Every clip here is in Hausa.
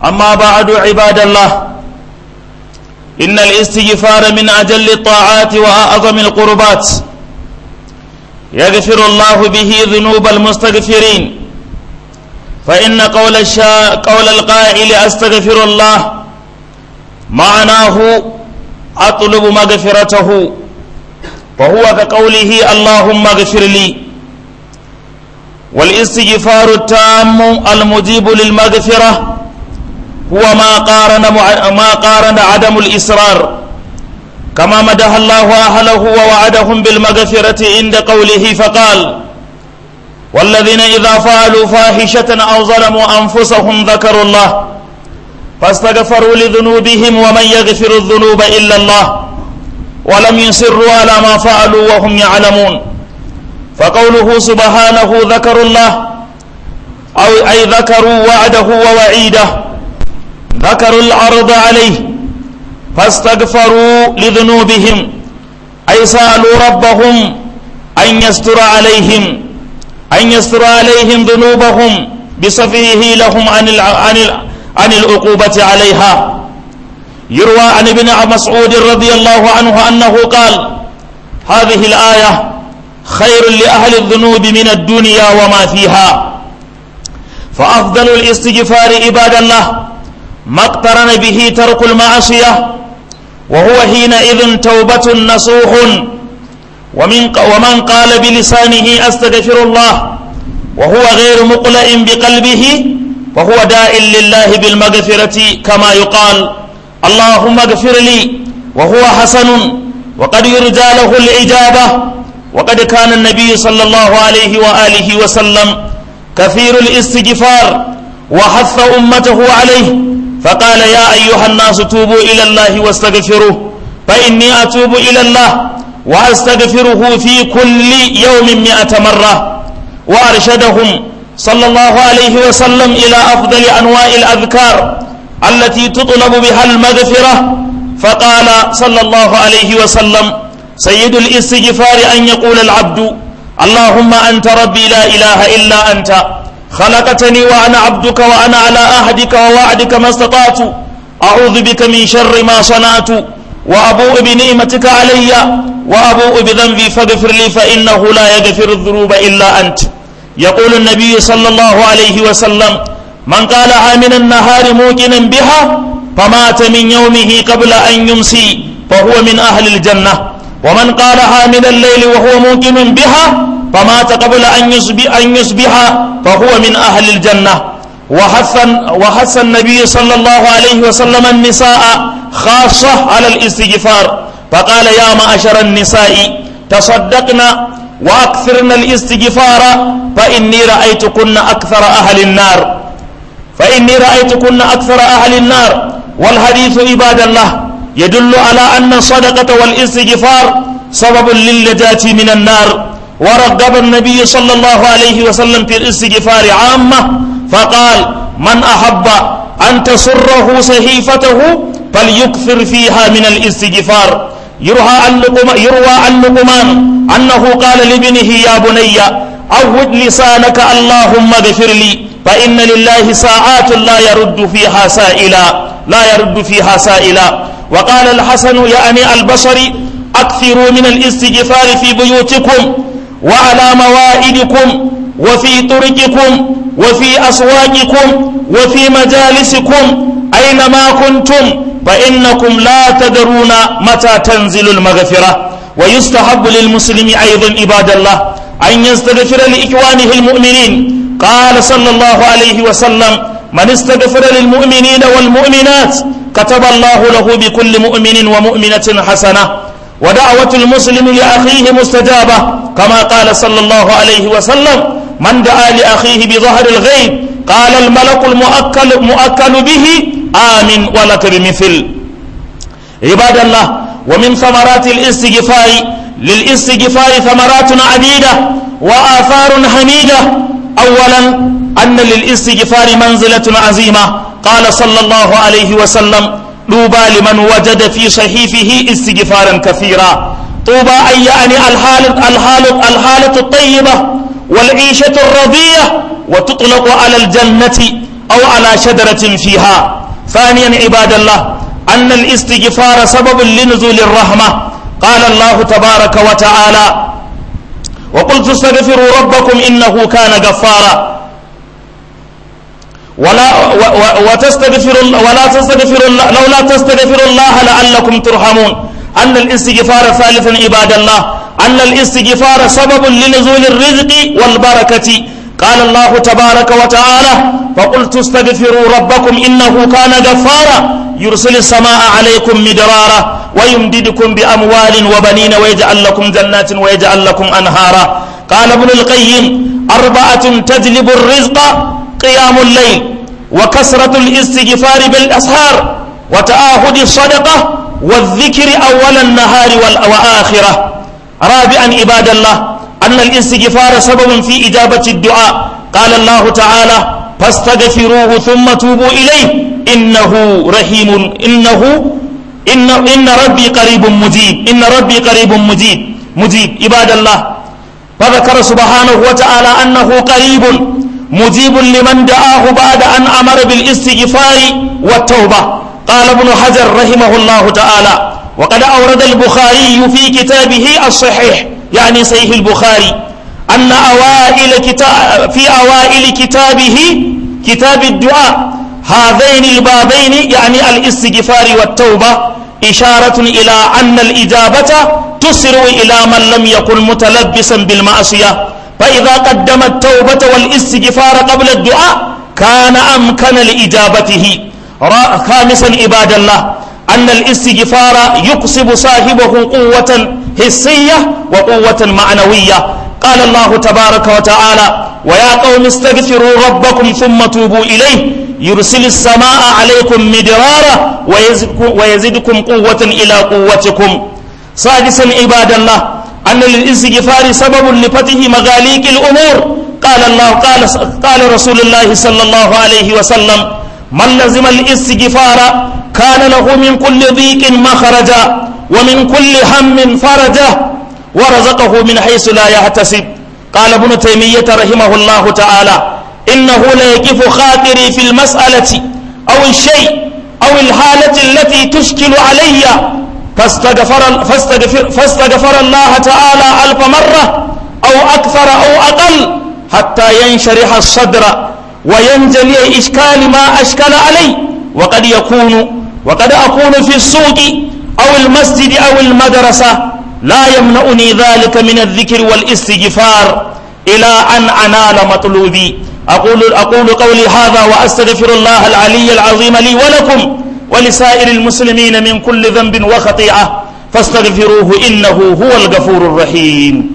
أما بعد عباد الله إن الاستغفار من أجل الطاعات وأعظم القربات يغفر الله به ذنوب المستغفرين فإن قول, الشا... قول القائل أستغفر الله معناه أطلب مغفرته وهو كقوله اللهم اغفر لي والاستغفار التام المجيب للمغفرة هو ما قارن ما قارن عدم الإصرار كما مدح الله أهله ووعدهم بالمغفرة عند قوله فقال والذين إذا فعلوا فاحشة أو ظلموا أنفسهم ذكروا الله فاستغفروا لذنوبهم ومن يغفر الذنوب إلا الله ولم يصروا على ما فعلوا وهم يعلمون فقوله سبحانه ذكروا الله أو أي ذكروا وعده ووعيده ذكروا العرض عليه فاستغفروا لذنوبهم أي سألوا ربهم أن يستر عليهم أن يستر عليهم ذنوبهم بصفيه لهم عن عن عن العقوبة عليها يروى عن ابن مسعود رضي الله عنه أنه قال هذه الآية خير لأهل الذنوب من الدنيا وما فيها فأفضل الاستغفار عباد الله ما اقترن به ترك المعصية وهو حينئذ توبة نصوح ومن ومن قال بلسانه أستغفر الله وهو غير مقلع بقلبه فهو داع لله بالمغفرة كما يقال اللهم اغفر لي وهو حسن وقد يرجى له الإجابة وقد كان النبي صلى الله عليه وآله وسلم كثير الاستغفار وحث أمته عليه فقال يا أيها الناس توبوا إلى الله واستغفروه فإني أتوب إلى الله وأستغفره في كل يوم مئة مرة وأرشدهم صلى الله عليه وسلم إلى أفضل أنواع الأذكار التي تطلب بها المغفرة فقال صلى الله عليه وسلم سيد الاستغفار أن يقول العبد اللهم أنت ربي لا إله إلا أنت خلقتني وأنا عبدك وأنا على أهدك ووعدك ما استطعت أعوذ بك من شر ما صنعت وأبوء بنعمتك علي وأبوء بذنبي فاغفر لي فإنه لا يغفر الذنوب إلا أنت يقول النبي صلى الله عليه وسلم من قالها من النهار موقنا بها فمات من يومه قبل أن يمسي فهو من أهل الجنة ومن قالها من الليل وهو موقن بها فمات قبل أن يصبح, أن يصبح فهو من أهل الجنة وحث وحث النبي صلى الله عليه وسلم النساء خاصة على الاستغفار فقال يا معشر النساء تصدقنا وأكثرن الاستغفار فإني رأيتكن أكثر أهل النار فإني رأيتكن أكثر أهل النار والحديث عباد الله يدل على أن الصدقة والاستغفار سبب للنجاة من النار ورغب النبي صلى الله عليه وسلم في الاستغفار عامة فقال من أحب أن تسره صحيفته فليكثر فيها من الاستغفار يروى عن لقمان, يروى عن لقمان أنه قال لابنه يا بني عود لسانك اللهم اغفر لي فإن لله ساعات لا يرد فيها سائلا لا يرد فيها سائلا وقال الحسن يعني البصري أكثروا من الاستغفار في بيوتكم وعلى موائدكم وفي طرقكم وفي أسواقكم وفي مجالسكم أينما كنتم فإنكم لا تدرون متى تنزل المغفرة ويستحب للمسلم أيضا عباد الله أن يستغفر لإخوانه المؤمنين قال صلى الله عليه وسلم من استغفر للمؤمنين والمؤمنات كتب الله له بكل مؤمن ومؤمنة حسنة ودعوة المسلم لأخيه مستجابة كما قال صلى الله عليه وسلم من دعا لأخيه بظهر الغيب قال الملك المؤكل مؤكل به آمن ولك بمثل عباد الله ومن ثمرات الاستغفار للاستغفار ثمرات عديدة وآثار حميدة أولا أن للاستغفار منزلة عظيمة قال صلى الله عليه وسلم طوبى لمن وجد في صحيفه استغفارا كثيرا طوبى أي يعني الحالة, الحالة, الحالة الطيبة والعيشة الرضية وتطلق على الجنة أو على شجرة فيها ثانيا عباد الله أن الاستغفار سبب لنزول الرحمة قال الله تبارك وتعالى وقلت استغفروا ربكم إنه كان غفارا ولا وتستغفر ولا تستغفر الله لولا تستغفر الله لعلكم ترحمون أن الاستغفار ثالثا عباد الله أن الاستغفار سبب لنزول الرزق والبركة قال الله تبارك وتعالى فقلت استغفروا ربكم إنه كان غفارا يرسل السماء عليكم مدرارا ويمددكم بأموال وبنين ويجعل لكم جنات ويجعل لكم أنهارا قال ابن القيم أربعة تجلب الرزق قيام الليل وكسرة الاستغفار بالأسهار وتآهد الصدقة والذكر أول النهار وآخرة رابعا عباد الله أن الاستغفار سبب في إجابة الدعاء قال الله تعالى فاستغفروه ثم توبوا إليه إنه رحيم إنه إن, إن ربي قريب مجيب إن ربي قريب مجيب مجيب عباد الله فذكر سبحانه وتعالى أنه قريب مجيب لمن دعاه بعد أن أمر بالاستغفار والتوبة قال ابن حجر رحمه الله تعالى وقد أورد البخاري في كتابه الصحيح يعني صحيح البخاري أن أوائل كتاب في أوائل كتابه كتاب الدعاء هذين البابين يعني الاستغفار والتوبة إشارة إلى أن الإجابة تسر إلى من لم يكن متلبسا بالمعصية فإذا قدم التوبة والاستغفار قبل الدعاء كان أمكن لإجابته خامسا عباد الله أن الاستغفار يكسب صاحبه قوة حسية وقوة معنوية قال الله تبارك وتعالى ويا قوم استغفروا ربكم ثم توبوا إليه يرسل السماء عليكم مدرارا ويزدكم قوة إلى قوتكم سادسا عباد الله أن للاستغفار سبب لفتح مغاليق الأمور قال الله قال قال رسول الله صلى الله عليه وسلم من لزم الاستغفار كان له من كل ضيق مخرجا ومن كل هم فرجا ورزقه من حيث لا يحتسب قال ابن تيمية رحمه الله تعالى إنه ليكف خاطري في المسألة أو الشيء أو الحالة التي تشكل علي فاستغفر, فاستغفر, فاستغفر الله تعالى ألف مرة أو أكثر أو أقل حتى ينشرح الصدر وينجلي إشكال ما أشكل علي وقد يكون وقد أكون في السوق أو المسجد أو المدرسة لا يمنعني ذلك من الذكر والاستغفار إلى أن أنال مطلوبي أقول, أقول قولي هذا وأستغفر الله العلي العظيم لي ولكم ولسائر المسلمين من كل ذنب وخطيئة فاستغفروه إنه هو الغفور الرحيم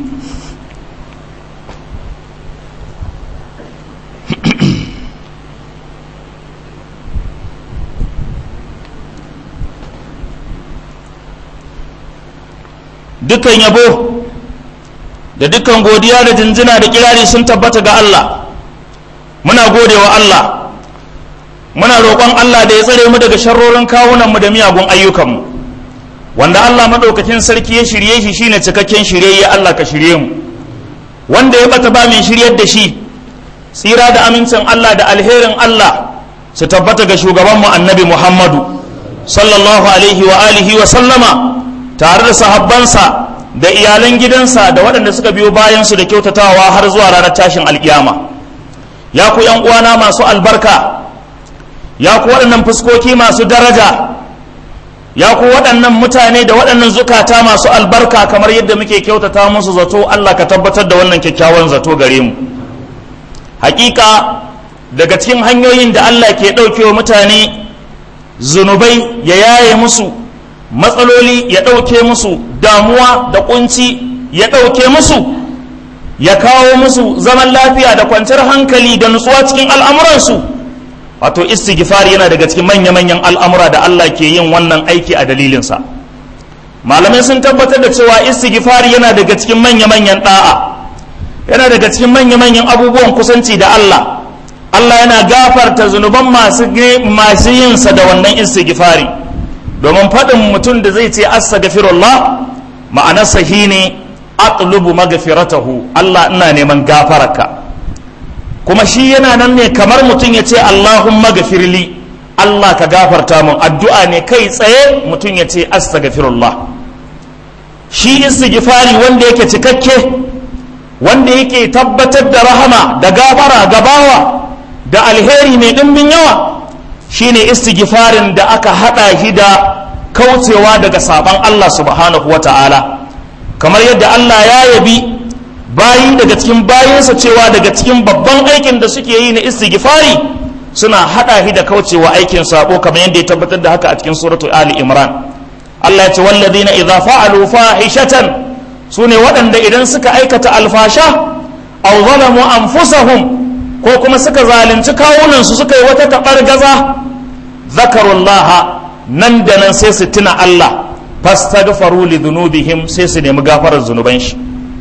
dukkan yabo da dukkan godiya da jinjina da kirari sun tabbata ga Allah muna gode wa Allah muna roƙon Allah da ya tsare mu daga sharrorin kawunanmu da miyagun ayyukanmu wanda Allah maɗaukakin sarki ya shirye shi shine cikakken shirye ya Allah ka shirye mu wanda ya bata ba mai shiryar da shi tsira da amincin Allah da alherin Allah su tabbata ga shugabanmu annabi Muhammadu sallallahu alaihi wa alihi wa sallama tare da sahabbansa da iyalan gidansa da waɗanda suka biyo bayansu da kyautatawa har zuwa ranar tashin alkiyama ya ku yan uwana masu albarka ya ku waɗannan fuskoki masu daraja ya ku waɗannan mutane da waɗannan zukata masu albarka kamar yadda muke kyautata musu zato Allah ka tabbatar da wannan kyakkyawan zato gare mu hakika daga cikin hanyoyin da Allah ke ɗaukewa mutane zunubai ya yaye musu matsaloli ya ɗauke musu damuwa da kunci ya ɗauke musu ya kawo musu zaman lafiya da kwanciyar hankali da nutsuwa cikin al'amuransu wato istighfar yana daga cikin manya-manyan al'amura da Allah ke yin wannan aiki a dalilinsa malamai sun tabbatar da cewa istighfar yana daga cikin manya-manyan ɗa'a yana daga cikin manya-manyan abubuwan kusanci da Allah Allah yana gafarta zunuban masu yinsa da wannan istighfari domin faɗin mutum da zai ce astaghfirullah ma'anarsa shine atlubu magfiratahu Allah ina neman gafararka kuma shi yana nan ne kamar mutum ya ce Allahumma gafirli Allah ka gafarta mun addu'a ne kai tsaye mutum ya ce astaghfirullah shi istighfari wanda yake cikakke wanda yake tabbatar da rahama da gafara gabawa da alheri mai ɗimbin yawa shine istighfarin da aka haɗa shi da kaucewa daga saban Allah subhanahu wa ta'ala kamar yadda Allah ya yabi bayi daga cikin bayinsa cewa daga cikin babban aikin da suke yi na istighfari suna haɗa shi da kaucewa aikin sabo kamar yadda ya tabbatar da haka a cikin suratul ali imran Allah ya ce walladina idza fa'alu fahishatan sune waɗanda idan suka aikata alfasha aw zalamu anfusahum ko kuma suka zalunci kawunan su suka yi wata tabar gaza zakarullaha nan da nan sai su tuna Allah fastaghfaru li dhunubihim sai su nemi gafarar zunuban shi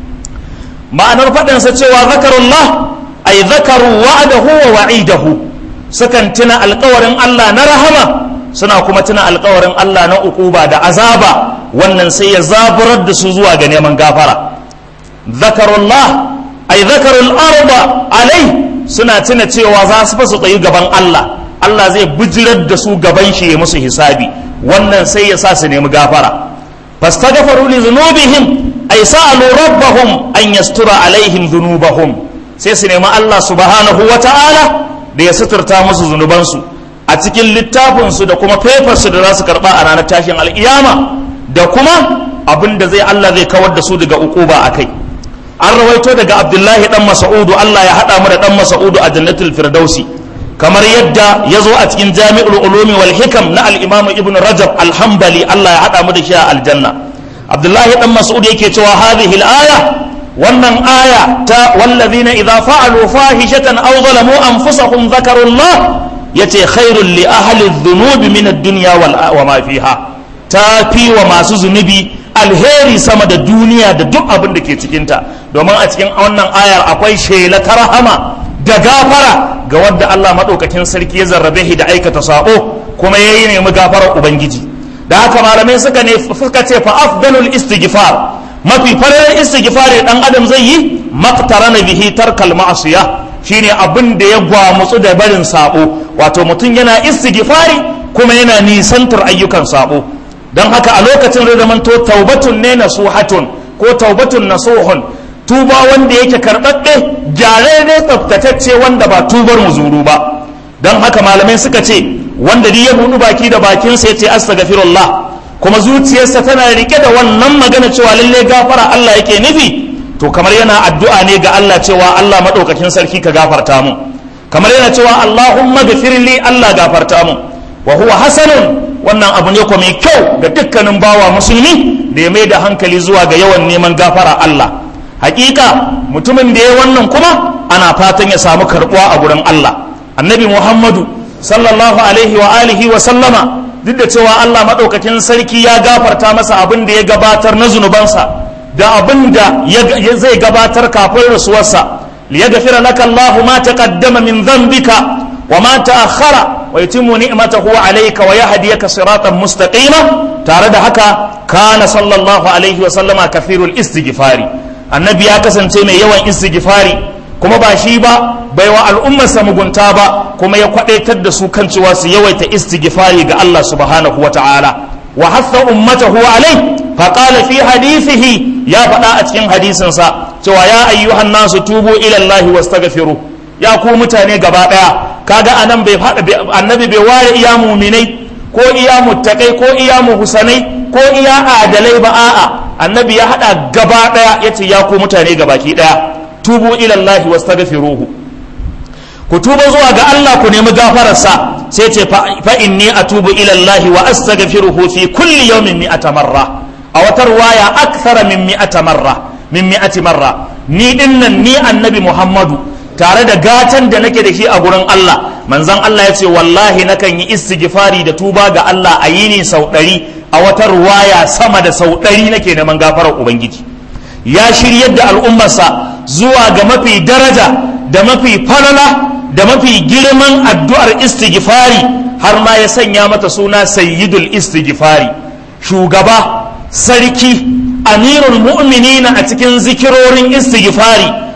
ma'anar faɗin sa cewa zakarullah ay zakaru wa'adahu wa wa'idahu sukan tuna alƙawarin Allah na rahama suna kuma tuna alkawarin Allah na ukuba da azaba wannan sai ya zaburar da su zuwa ga neman gafara zakarullah ay zakarul arba alai suna tuna cewa za su su tsayi gaban Allah Allah zai bijirar da su gaban shi ya musu hisabi wannan sai ya sa su nemi gafara fastaghfaru li dhunubihim ay sa'alu rabbahum an yastura alaihim dhunubahum sai su nemi Allah subhanahu wata'ala da ya suturta musu zunubansu a cikin littafinsu da kuma fefarsu da za su karɓa a ranar tashin al'iyama da kuma abin da zai Allah zai kawar da su daga ukuba a kai an rawaito daga abdullahi dan masa'udu Allah ya haɗa mu da dan masa'udu a jannatul firdausi kamar yadda ya zo a cikin jami'ul ulumi wal hikam na al-imamu ibn rajab alhambali Allah ya haɗa mu da shi a aljanna abdullahi dan mas'ud yake cewa hadhihi al-aya wannan aya ta wallazina idza fa'alu fahishatan aw zalamu anfusahum dhakarullah yace khairul li ahli dhunubi min ad-dunya wa ma fiha ta fi wa masu zunubi alheri sama da duniya da duk abin da ke cikinta domin a cikin wannan ayar akwai shela ta rahama da gafara ga wadda Allah maɗaukakin sarki ya zarrabe shi da aikata sabo kuma ya yi nemi gafarar ubangiji da haka malamai suka ne suka ce fa afdalul istighfar mafi farar istighfar dan adam zai yi maqtarana bihi tarkal ma'asiya shine abin da ya gwamutsu da barin sabo wato mutum yana istighfari kuma yana nisantar ayyukan sabo don haka a lokacin zai zamanto taubatun ne nasuhatun ko taubatun nasuhun tuba wanda yake karɓaɓɓe gyare ne tsaftatacce wanda ba tubar muzuru ba don haka malamai suka ce wanda duk ya buɗu baki da bakinsa ya ce astaghfirullah kuma zuciyarsa tana rike da wannan magana cewa lalle gafara Allah yake nufi to kamar yana addu'a ne ga Allah cewa Allah maɗaukakin sarki ka gafarta mu kamar yana cewa Allahumma gafirli Allah gafarta mu wa huwa hasanun wannan abu ne kuma mai kyau ga dukkanin bawa musulmi da ya mai da hankali zuwa ga yawan neman gafara Allah hakika mutumin da ya wannan kuma ana fatan ya samu karbuwa a gurin Allah annabi Muhammadu sallallahu alaihi wa alihi wa sallama duk da cewa Allah madaukakin sarki ya gafarta masa abin da ya gabatar na zunubansa da abin da zai gabatar kafin rasuwarsa liyaghfira laka Allahu ma taqaddama min dhanbika wa ma ta'akhkhara wa yutimmu ni'matahu alayka wa yahdiyaka siratan mustaqima tare da haka kana sallallahu alaihi wa sallama kafirul istighfari annabi ya kasance mai yawan istighfari kuma ba shi ba bai wa al'ummarsa mugunta ba kuma ya kwadaitar da su kan cewa su yawaita istighfari ga Allah subhanahu wa ta'ala wa hatha ummatahu alai fa qala fi hadithihi ya faɗa a cikin hadisinsa cewa ya ayyuhan nasu tubu ila Allah wastaghfiru ya ku mutane gaba daya kaga anan bai annabi bai ware iya muminai ko iya muttaqai ko iya muhsanai ko iya adalai ba a'a annabi ya hada gaba daya yace ya ku mutane gabaki daya tubu ila Allah wastaghfiruhu ku tuba zuwa ga Allah ku nemi gafararsa sai ce fa inni atubu ila Allah wa astaghfiruhu fi kulli yawmin mi'ata marra a wata ruwaya akthara min mi'ata marra min mi'ati marra ni dinnan ni annabi Muhammadu tare da gatan da nake da shi a gurin Allah manzon Allah ya ce wallahi nakan yi istighfari da tuba ga Allah a yini sau ɗari a wata ruwaya sama da sau ɗari nake neman gafarar ubangiji ya shiryar da al'ummarsa zuwa ga mafi daraja da mafi falala da mafi girman addu'ar istighfari har ma ya sanya mata suna sayyidul istighfari shugaba sarki amirul mu'minina a cikin zikirorin istighfari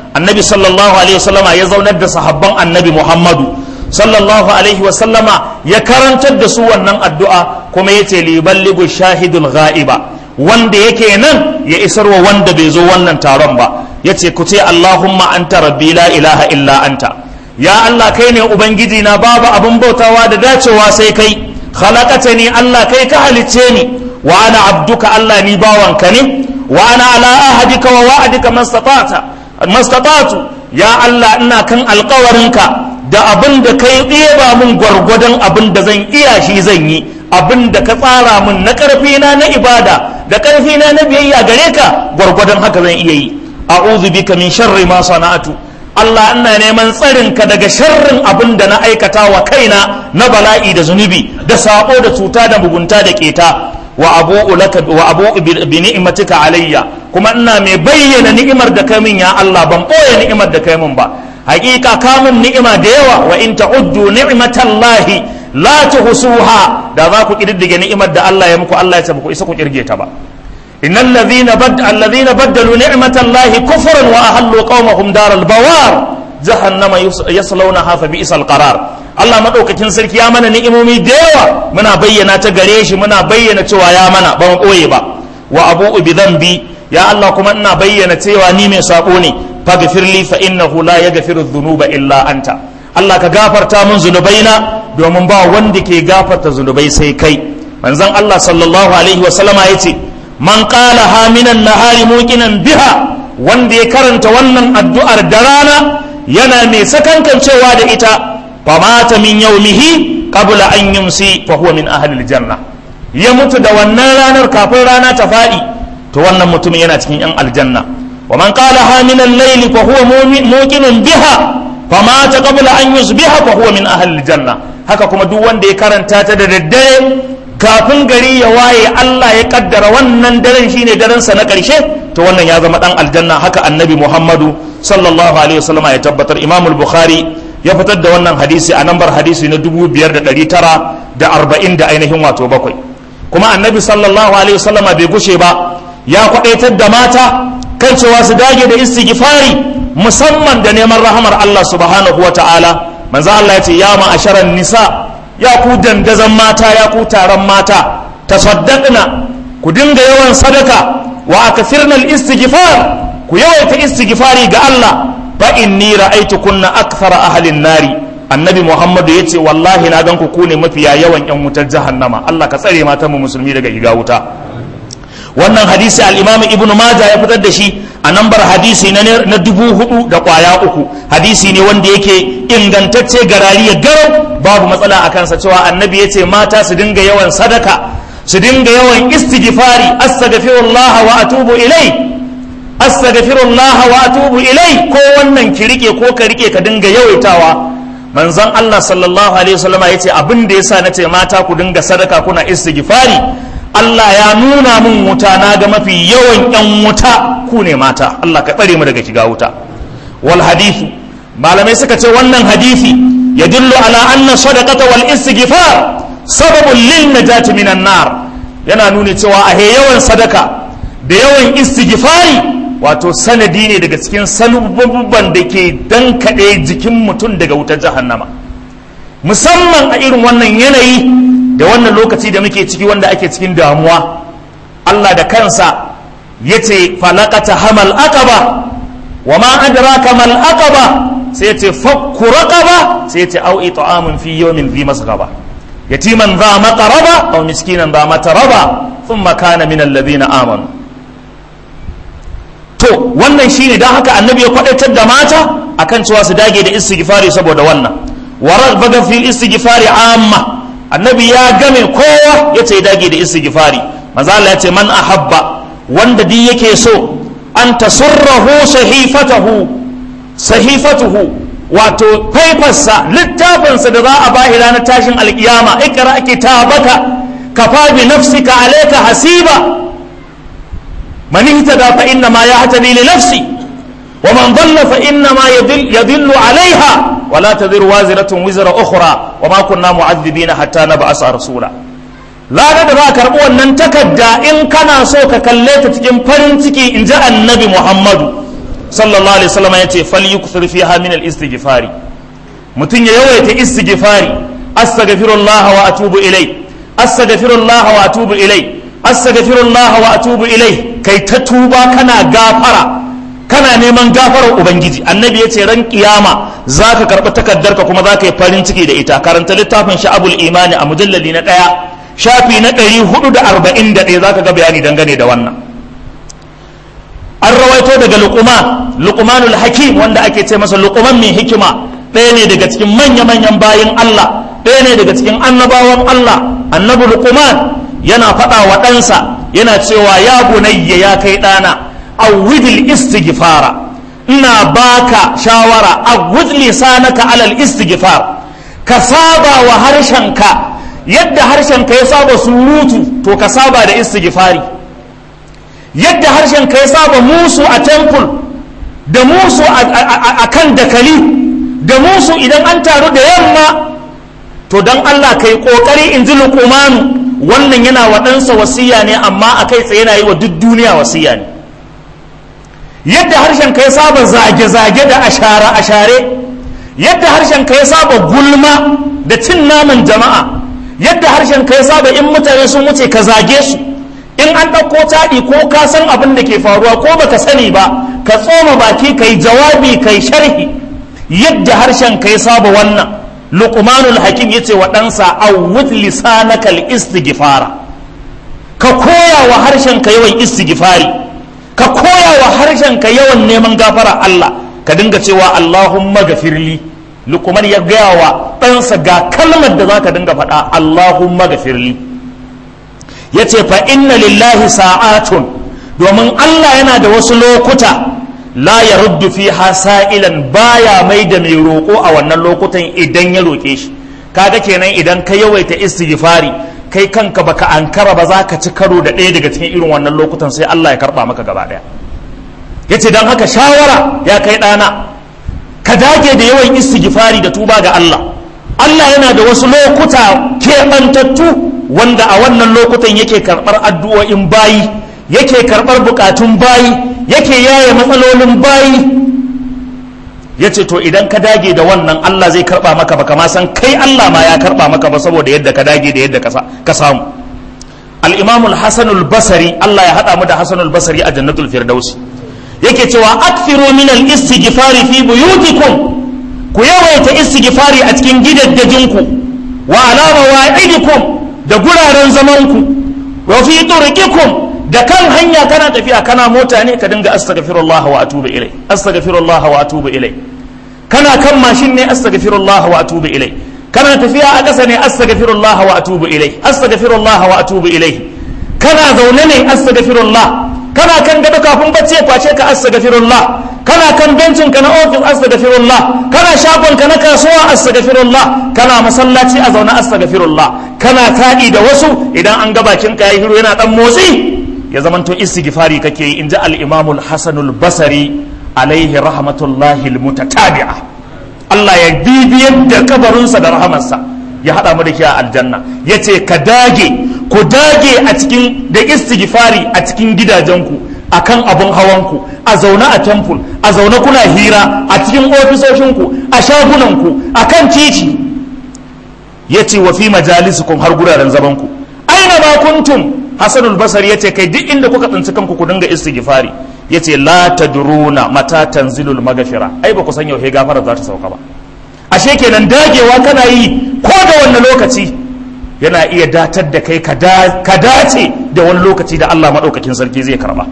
annabi sallallahu alaihi wasallama ya zaunar da sahabban annabi muhammadu sallallahu alaihi wasallama ya karantar da su wannan addu'a kuma ya ce liballigu shahidul ga'iba wanda yake nan ya isarwa wanda bai zo wannan taron ba ya ce ku ce allahumma anta rabbi la ilaha illa anta ya allah kai ne ubangiji na babu abin bautawa da dacewa sai kai khalaqata ni allah kai ka halicce ni wa ana abduka allah ni bawanka ne wa ana ala ahadika wa wa'adika mastata'ta mastata'tu ya allah ina kan alkawarinka da abin da kai ɗeba mun gwargwadon abin da zan iya shi zan yi abin da ka tsara mun na ƙarfina na ibada da ƙarfina na biyayya gare ka gwargwadon haka zan iya yi a'udhu bika min sharri ma sana'atu Allah ina neman tsarin ka daga sharrin abin da na aikata wa kaina na bala'i da zunubi da sabo da cuta da mugunta da keta wa abu'u laka wa abu'u bi ni'matika alayya kuma ina mai bayyana ni'imar da kai min ya Allah ban boye ni'imar da kai min ba hakika kamun ni'ima da yawa wa in ta'uddu ni'matallahi la tuhsuha da za ku kididdige ni'imar da Allah ya muku Allah ya ce ku isa ku kirge ta ba innal ladhina bad alladhina baddalu ni'matallahi kufran wa ahallu qaumahum daral bawar jahannama yaslawnaha fa bi'sal qarar Allah madaukakin sarki ya mana ni'imomi da yawa muna bayyana ta gare shi muna bayyana cewa ya mana ba mu boye ba wa abu'u bi dhanbi ya Allah kuma ina bayyana cewa ni mai sabo ne faghfir li fa innahu la yaghfiru dhunuba illa anta Allah ka gafarta mun zunubaina domin ba wanda ke gafarta zunubai sai kai manzon Allah sallallahu alaihi wa sallama yace man qala ha minan nahari muqinan biha wanda ya karanta wannan addu'ar da rana yana mai sakankancewa da ita famata min yaumihi qabla an yumsi fa huwa min ahli aljanna ya mutu da wannan ranar kafin rana ta faɗi to wannan mutumin yana cikin yan aljanna wa man qala ha min al-layli fa huwa muqinun biha famata qabla an yusbiha fa huwa min ahli aljanna haka kuma duk wanda ya karanta ta da daddare kafin gari ya waye Allah ya kaddara wannan daren shine daren sa na karshe to wannan ya zama dan aljanna haka annabi Muhammadu sallallahu alaihi wasallam ya tabbatar Imam al-Bukhari ya fitar da wannan hadisi a nambar hadisi na 5940 da ainihin wato bakwai kuma annabi sallallahu alaihi wasallam bai gushe ba ya kwadaitar da mata kan cewa su dage da istighfari musamman da neman rahamar Allah subhanahu wata'ala manzo Allah ya ce ya ma'asharan nisa ya ku dandazan mata ya ku taron mata tasaddaqna ku dinga yawan sadaka wa akthirna al-istighfar ku yawaita istighfari ga Allah fa inni ra'aytu kunna akthara ahlin nari annabi muhammadu yace wallahi na gan ku ku ne mafiya yawan yan wutar jahannama Allah ka tsare matan mu musulmi daga shiga wuta wannan hadisi al-imam ibnu majah ya fitar da shi a nambar hadisi na na dubu hudu da kwaya uku hadisi ne wanda yake ingantacce garari ya garau babu matsala a kansa cewa annabi ya ce mata su dinga yawan sadaka su dinga yawan istighfari astaghfirullah wa atubu ilai astaghfirullah wa atubu ilai ko wannan ki rike ko ka rike ka dinga yawaitawa manzon Allah sallallahu alaihi wasallama yace abin da yasa nace mata ku dinga sadaka kuna istighfari Allah ya nuna mun wuta na ga mafi yawan yan wuta ku ne mata Allah ka tsare mu daga shiga wuta wal hadithu malamai suka ce wannan hadisi ya dillu ala anna sadaqata wal istighfar sababun lil najati minan nar yana nuni cewa a yawan sadaka da yawan istighfari wato sanadi ne daga cikin salubban da ke dankaɗe jikin mutum daga wutar jahannama musamman a irin wannan yanayi da wannan lokaci da muke ciki wanda ake cikin damuwa Allah da kansa ya ce falakata hamal aqaba wa ma adraka mal aqaba sai ya ce fakku raqaba sai ya ce au it'amun fi yawmin dhi masghaba yatiman dha maqraba aw miskinan dha mataraba thumma kana min alladhina amanu to wannan shine dan haka annabi ya kwadaitar da mata akan cewa su dage da istighfari saboda wannan wa baga fil istighfari amma annabi ya game kowa ya ce dage da istighfari manzo Allah ya ce man ahabba wanda duk yake so an tasurrahu sahifatahu sahifatuhu wato faifarsa littafinsa da za a bahi ranar tashin alkiyama ikra kitabaka kafa bi nafsika alayka hasiba من اهتدى فإنما يهتدي لنفسه ومن ضل فإنما يضل, يضل عليها ولا تذر وازرة وزر أخرى وما كنا معذبين حتى نبعث رسولا لا da za karɓi wannan takarda in kana so ka kalle ta cikin farin ciki in ji annabi muhammadu sallallahu alaihi wasallam ya ce fal yukthir fiha min al istighfari mutum ya yawaita istighfari astaghfirullah wa atubu ilai astaghfirullah wa atubu ilai astaghfirullah wa atubu ilai kai ta tuba kana gafara kana neman gafarar ubangiji annabi ya ce ran kiyama za ka karɓi takardarka kuma za ka yi farin ciki da ita karanta littafin sha'abul imani a mujalladi na ɗaya shafi na ɗari hudu da arba'in da ɗaya za ka ga bayani dangane da wannan an rawaito daga luqman luqmanul hakim wanda ake ce masa luqman mai hikima ɗaya ne daga cikin manya-manyan bayin Allah ɗaya ne daga cikin annabawan Allah annabi luqman yana faɗa wa ɗansa yana cewa ya bunayya ya kai ɗana awwidil istighfara ina baka shawara awwid lisanaka alal istighfar ka saba wa harshenka yadda harshenka ya saba surutu to ka saba da istighfari yadda harshenka ya saba musu a temple da musu a kan dakali da musu idan an taru da yamma to don Allah kai kokari in ji lukumanu wannan yana wa ɗansa wasiya ne amma a kai tsaye yana yi wa duk duniya wasiya ne yadda harshen ka ya saba zage-zage da ashare-ashare yadda harshen ka ya saba gulma da cin naman jama'a yadda harshen ka ya saba in mutane sun wuce ka zage su in an ɗauko taɗi ko ka san abin da ke faruwa ko baka sani ba ka tsoma baki ka yi jawabi ka yi sharhi yadda harshen ka ya saba wannan luqmanul hakim yace wa ɗansa awwid lisanakal istighfara ka koya wa harshen ka yawan istighfari ka koya wa harshen ka yawan neman gafara Allah ka dinga cewa Allahumma gafirli luqman ya gaya wa ɗansa ga kalmar da zaka dinga faɗa Allahumma gafirli yace fa inna lillahi sa'atun domin Allah yana da wasu lokuta la ya ruddu fi sa'ilan baya mai da mai roƙo a wannan lokutan idan ya roƙe shi kaga kenan idan ka yawaita istighfari kai kanka baka ankara ba za ka ci karo da ɗaya daga cikin irin wannan lokutan sai Allah ya karɓa maka gaba ɗaya yace don haka shawara ya kai ɗana ka dage da yawan istighfari da tuba ga Allah Allah yana da wasu lokuta keɓantattu wanda a wannan lokutan yake karɓar addu'o'in bayi yake karɓar bukatun bayi yake yaye matsalolin bayi ya ce to idan ka dage da wannan Allah zai karɓa maka baka ma san kai Allah ma ya karɓa maka ba saboda yadda ka dage da yadda ka samu al-imam al-hasan al-basri Allah ya haɗa mu da hasan al-basri a jannatul firdausi yake cewa akthiru min al-istighfari fi buyutikum ku yawaita istighfari a cikin gidaddajinku wa ala mawa'idikum da guraren zamanku wa fi turqikum da kan hanya kana tafiya kana mota ne ka dinga astaghfirullah wa atubu ilai astaghfirullah wa atubu ilai kana kan mashin ne astaghfirullah wa atubu ilai kana tafiya a ƙasa ne astaghfirullah wa atubu ilai astaghfirullah wa atubu ilai kana zaune ne astaghfirullah kana kan gado kafin bacci ya kwace ka astaghfirullah kana kan bencin ka na ofis astaghfirullah kana shagon ka na kasuwa astaghfirullah kana masallaci a zaune astaghfirullah kana taɗi da wasu idan an ga bakin ka yayi hiru yana dan motsi ya zamanto istighfari kake yi inji al-imam al-hasan al-basri alaihi rahmatullahi al-mutatabi'a Allah ya bibiyar da kabarinsa da rahamarsa ya hada mu da shi a aljanna yace ka dage ku dage a cikin da istighfari a cikin gidajenku akan abun hawanku a zaune a temple a zaune kuna hira a cikin ofisoshinku a shagunanku akan titi yace wa fi majalisukum har guraren zamanku aina ma kuntum hasanul basari yace kai duk inda kuka tsinci kanku ku dinga istighfari yace la tadruna mata tanzilul maghfira ai ba ku san yaushe gafara za ta sauka ba ashe kenan dagewa kana yi ko da wannan lokaci yana iya datar da kai ka dace da wani lokaci da Allah madaukakin sarki zai karba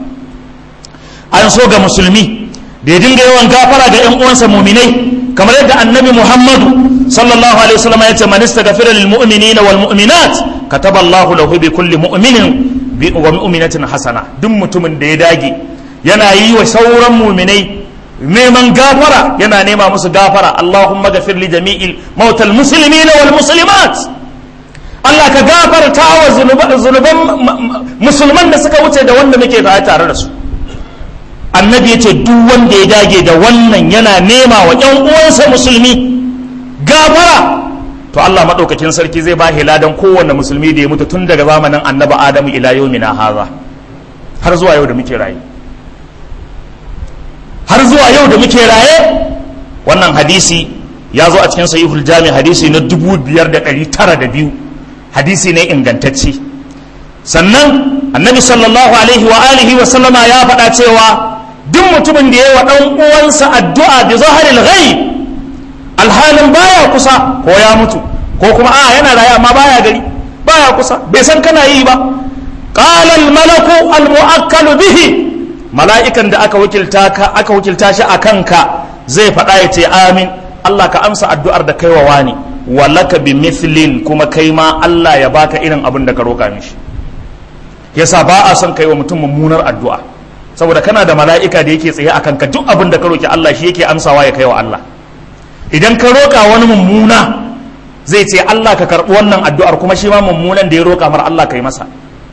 an so ga musulmi da ya dinga yawan gafara ga yan uwansa muminai kamar yadda annabi muhammadu sallallahu alaihi wasallam ya ce man istaghfara lil mu'minina wal mu'minat kataba Allahu lahu bi kulli mu'minin wa mu'minatin hasana duk mutumin da ya dage yana yi wa sauran mu'minai neman gafara yana nema musu gafara Allahumma ghafir li jami'il mautal muslimina wal muslimat Allah ka gafarta wa zunuban musulman da suka wuce da wanda muke tare da su annabi yace duk wanda ya dage da wannan yana nema wa ƴan uwansa musulmi gafara to Allah maɗaukakin sarki zai ba ladan kowanne musulmi da ya mutu tun daga zamanin annabi Adamu ila yawmina haza har zuwa yau da muke rayu har zuwa yau da muke raye wannan hadisi ya zo a cikin sahihul jami hadisi na 5902 hadisi ne ingantacce sannan annabi sallallahu alaihi wa alihi wa sallama ya faɗa cewa duk mutumin da ya wa ɗan uwansa addu'a bi zaharil ghaib alhalin baya kusa ko ya mutu ko kuma a yana raye amma baya gari baya kusa bai san kana yi ba qala al malaku al muakkalu bihi mala'ikan da aka wakilta ka aka wakilta shi akan ka zai faɗa ya ce amin Allah ka amsa addu'ar da kai wa wani walaka bi mithlin kuma kai ma Allah ya baka irin abin da ka roka mishi yasa ba a son kai wa mutum mummunar addu'a saboda kana da mala'ika da yake tsaye akan ka duk abin da ka roki Allah shi yake amsawa ya kai wa Allah idan ka roka wani mummuna zai ce Allah ka karɓi wannan addu'ar kuma shi ma mummunan da ya roka mar Allah kai masa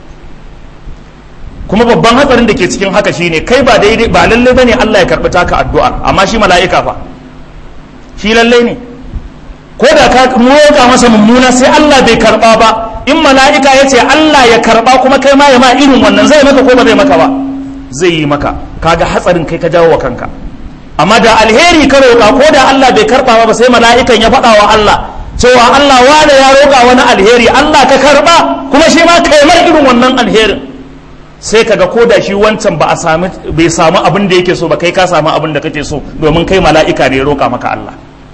kuma babban hatsarin da ke cikin haka shine kai ba daidai ba lalle bane Allah ya karɓi taka addu'ar amma shi mala'ika fa shi lalle ne ko da ka roka masa mummuna sai Allah bai karɓa ba in mala'ika ya ce Allah ya karɓa kuma kai ma ya ma irin wannan zai maka ko ba zai maka ba zai yi maka kaga hatsarin kai ka jawo wa kanka amma da alheri ka roƙa ko da Allah bai karɓa ba sai mala'ikan ya faɗa wa Allah cewa Allah wane ya roƙa wani alheri Allah ka karɓa kuma shi ma kai mar irin wannan alherin sai kaga ko da shi wancan ba a sami bai samu abin da yake so ba kai ka samu abin da kake so domin kai mala'ika ne ya roƙa maka Allah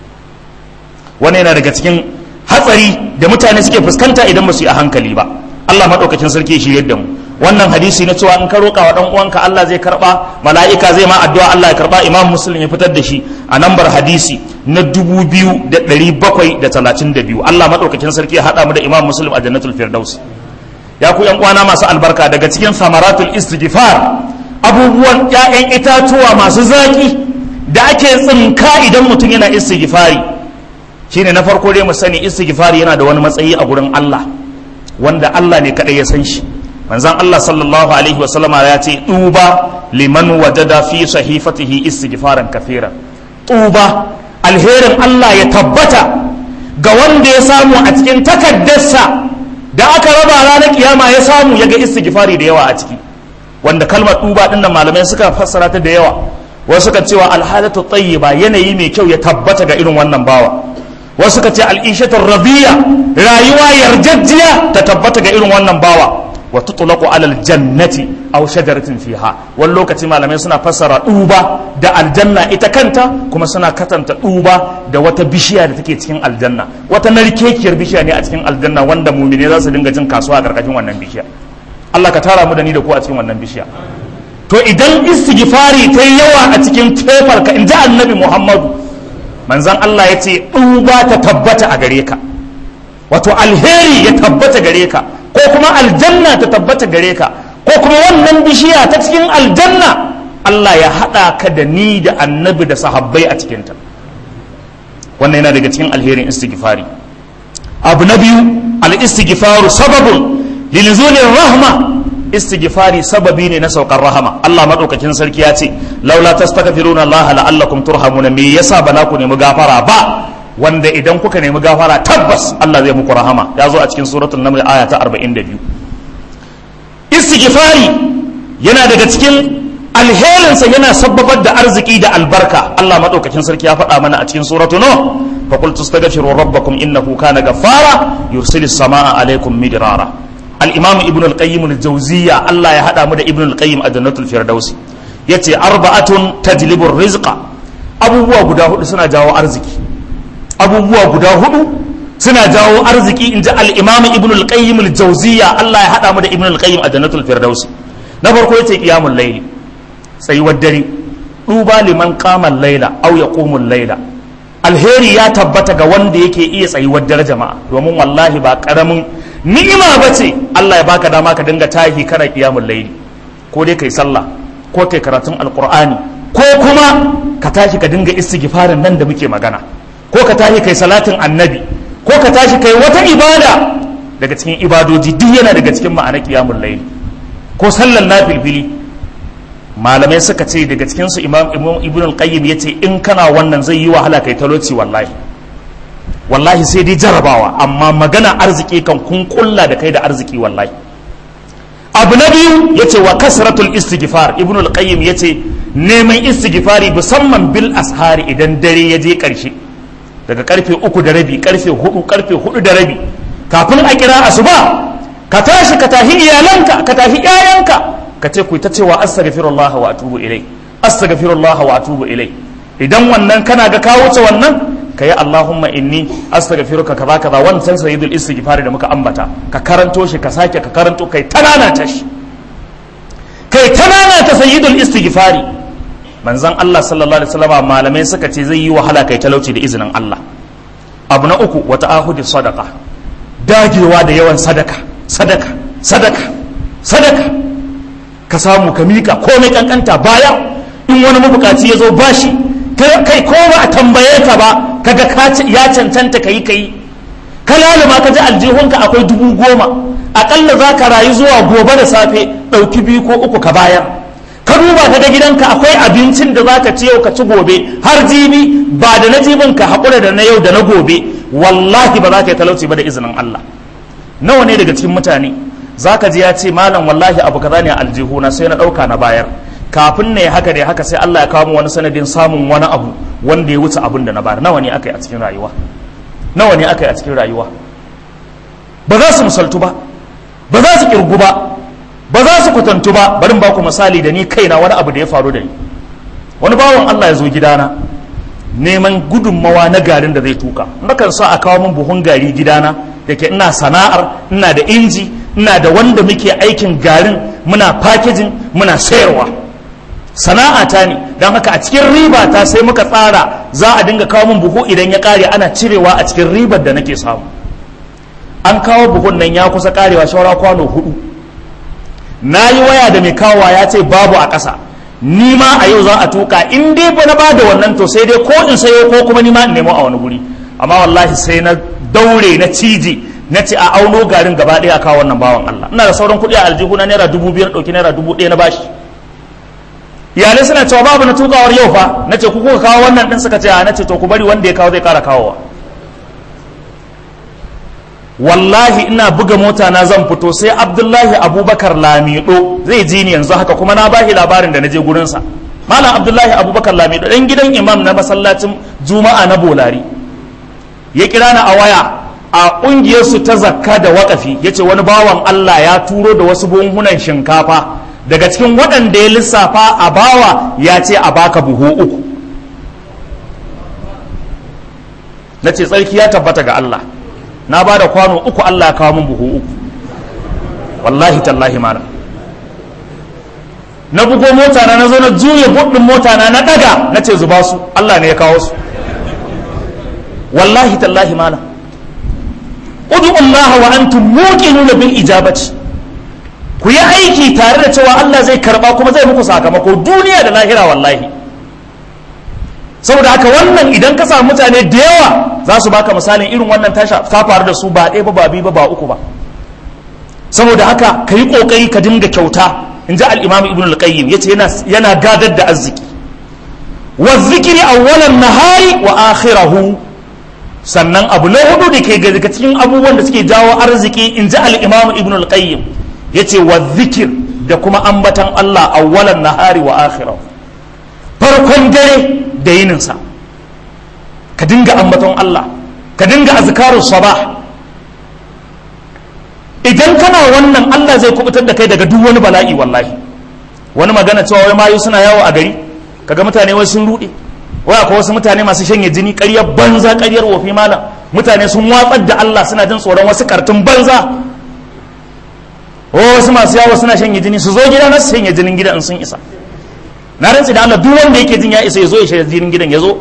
wannan yana daga cikin hatsari da mutane suke fuskanta idan ba su yi a hankali ba Allah maɗaukacin sarki shi yadda mu wannan hadisi na cewa in ka roƙa wa ɗan uwanka Allah zai karɓa mala'ika zai ma addu'a Allah ya karɓa imam muslim ya fitar da shi a nambar hadisi na dubu biyu da ɗari bakwai da talatin da biyu Allah maɗaukacin sarki ya haɗa mu da imam muslim a jannatul firdaus ya ku yan uwana masu albarka daga cikin samaratul istighfar abubuwan ƴaƴan itatuwa masu zaƙi da ake tsinka idan mutum yana istighfari shine na farko dai mu sani istighfari yana da wani matsayi a gurin Allah wanda Allah ne kadai ya san shi manzon Allah sallallahu alaihi wasallama ya ce tuba liman wajada fi sahifatihi istighfaran kathira tuba alherin Allah ya tabbata ga wanda ya samu a cikin takaddarsa da aka raba ranar kiyama ya samu ya ga istighfari da yawa a ciki wanda kalmar tuba din nan malamai suka fassara ta da yawa wasu suka cewa alhalatu tayyiba yanayi mai kyau ya tabbata ga irin wannan bawa wasu ka ce al'ishatar rabiya rayuwa yarjejjiya ta tabbata ga irin wannan bawa wa tutlaqu alal jannati aw shajaratin fiha wani lokaci malamai suna fassara duba da aljanna ita kanta kuma suna katanta duba da wata bishiya da take cikin aljanna wata narkekiyar bishiya ne a cikin aljanna wanda mumine za su dinga jin kasuwa a karkashin wannan bishiya Allah ka tara mu da ni da ku a cikin wannan bishiya to idan istighfari ta yawa a cikin fefar ka inji annabi Muhammadu manzan Allah ya ce ɗuba ta tabbata a gare ka wato alheri ya tabbata gare ka ko kuma aljanna ta tabbata gare ka ko kuma wannan bishiya ta cikin aljanna Allah ya haɗa ka da ni da annabi da sahabbai a cikinta wannan yana daga cikin alherin istighfari abu na biyu al-istighfaru sababun lilzulin rahma istighfari sababi ne na saukar rahama Allah madaukakin sarki ya ce laula tastaghfiruna Allah la'allakum turhamuna me yasa ba za ku nemi gafara ba wanda idan kuka nemi gafara tabbas Allah zai muku rahama ya zo a cikin suratul naml aya ta 42 istighfari yana daga cikin alherinsa yana sababar da arziki da albarka Allah madaukakin sarki ya faɗa mana a cikin suratul nuh fa qul tastaghfiru rabbakum innahu kana ghaffara yursilis samaa alaikum midrara al-imam ibn al-qayyim al-jawziyya Allah ya hada mu da ibn al-qayyim a jannatul firdausi yace arba'atun tajlibu rizqa abubuwa guda hudu suna jawo arziki abubuwa guda hudu suna jawo arziki inji al-imam ibn al-qayyim al-jawziyya Allah ya hada mu da ibn al-qayyim a jannatul firdausi na farko yace qiyamul layli tsayuwar dare duba liman qama al-layla aw yaqumu al-layla alheri ya tabbata ga wanda yake iya tsayuwar dare jama'a domin wallahi ba karamin ni'ima ba ce Allah ya baka dama ka dinga tahi kana qiyamul layli ko dai kai sallah ko kai karatun alqur'ani ko kuma ka tashi ka dinga istighfarin nan da muke magana ko ka tashi kai salatin annabi ko ka tashi kai wata ibada daga cikin ibadoji duk yana daga cikin ma'ana qiyamul layli ko sallan nafilfili malamai suka ce daga cikin su imam ibn al-qayyim yace in kana wannan zai yi wahala kai talauci wallahi wallahi sai dai jarabawa amma magana arziki kan kun kulla da kai da arziki wallahi abu na biyu yace wa kasratul istighfar ibn al-qayyim yace neman istighfari musamman bil ashari idan dare ya je karshe daga karfe uku da rabi karfe hudu karfe hudu da rabi kafin a kira asuba ka tashi ka tahi iyalanka ka tahi ƴaƴanka ka ce ku ta cewa astaghfirullah wa atubu ilai astaghfirullah wa atubu ilai idan wannan kana ga ka wuce wannan ka yi Allahumma inni astaghfiruka kaza kaza wancan sayyidul istighfar da muka ambata ka karanto shi ka sake ka karanto kai tanana ta shi kai tanana ta sayyidul istighfari manzon Allah sallallahu alaihi wasallam malamai suka ce zai yi wahala kai talauci da izinin Allah abu na uku wata ahudi sadaqa dagewa da yawan sadaka sadaka sadaka sadaka ka samu ka mika komai kankanta baya in wani mabukaci ya zo bashi kai ko ba a tambaye ka ba kaga ya cancanta ka yi ka yi ka laluma ka ji aljihunka akwai dubu goma akalla za ka rayu zuwa gobe da safe ɗauki biyu ko uku ka bayar ka duba ka ga gidanka akwai abincin da za ka ci yau ka ci gobe har jibi ba da na jibin ka haƙura da na yau da na gobe wallahi ba za ka yi talauci ba da izinin Allah nawa ne daga cikin mutane za ka ji ya ce malam wallahi abu kaza ne a aljihuna sai na ɗauka na bayar kafin ne haka da haka sai Allah ya kawo mu wani sanadin samun wani abu wanda ya wuce abin da na bayar nawa ne aka yi a cikin rayuwa nawa ne aka yi a cikin rayuwa ba za su misaltu ba ba za su kirgu ba ba za su kwatantu ba bari ba ku misali da ni kaina wani abu da ya faru da ni wani bawan Allah ya zo gidana neman gudunmawa na garin da zai tuka nakan sa a kawo min buhun gari gidana da ke ina sana'ar ina da inji ina da wanda muke aikin garin muna packaging muna sayarwa sana'a ta ne don haka a cikin riba ta sai muka tsara za a dinga kawo min buhu idan ya kare ana cirewa a cikin ribar da nake samu an kawo buhun nan ya kusa karewa shawara kwano hudu na yi waya da mai kawowa ya ce babu a ƙasa ni ma a yau za a tuka in dai ba na bada wannan to sai dai ko in sayo ko kuma ni ma in nemo a wani guri amma wallahi sai na daure na ciji na ce a auno garin gaba ɗaya a kawo wannan bawan Allah ina da sauran kuɗi a aljihu na naira dubu biyar ɗauki naira dubu ɗaya na bashi iyalai suna cewa babu na tukawar yau fa na ce ku kuka kawo wannan ɗin suka ce a na ce to ku bari wanda ya kawo zai ƙara kawowa wallahi ina buga mota na zan fito sai abdullahi abubakar lamido zai ji ni yanzu haka kuma na bashi labarin da na je gurinsa malam abdullahi abubakar lamido ɗan gidan imam na masallacin juma'a na bolari ya kira ni a waya a ƙungiyarsu ta zakka da waƙafi ya ce wani bawan allah ya turo da wasu buhunan shinkafa daga cikin waɗanda ya lissafa a bawa ya ce a baka buhu uku na ce tsarki ya tabbata ga Allah na ba da kwano uku Allah ya kawo min buhu uku wallahi tallahi mana na bugo mota na zo na juya buɗin mota na na ɗaga na ce zuba su Allah ne ya kawo su wallahi tallahi mana udu Allah wa antum muqinuna bil ijabati ku yi aiki tare da cewa Allah zai karba kuma zai muku sakamako duniya da lahira wallahi saboda haka wannan idan ka samu mutane da yawa za su baka misalin irin wannan tasha ta faru da su ba ɗaya ba ba biyu ba ba uku ba saboda haka ka yi ƙoƙari ka dinga kyauta in ji al'imam ibn al-qayyim ya ce yana gadar da arziki wa zikiri awwalan nahari wa akhirahu sannan abu na hudu da ke daga cikin abubuwan da suke jawo arziki in ji al'imam ibn al-qayyim ya ce wa zikir da kuma ambatan Allah awwalan nahari wa akhirahu farkon dare da yininsa ka dinga ambaton Allah ka dinga azkarus sabah idan kana wannan Allah zai kubutar da kai daga duk wani bala'i wallahi wani magana cewa wai mayu suna yawo a gari kaga mutane wai sun rude wai akwai wasu mutane masu shanye jini ƙaryar banza ƙaryar wofi malam mutane sun watsar da Allah suna jin tsoron wasu kartun banza wasu masu yawo suna shanye jini su zo gida na su shanye jinin gidan in sun isa na rantsi da Allah duk wanda yake jin ya isa ya zo ya shanye jinin gidan ya zo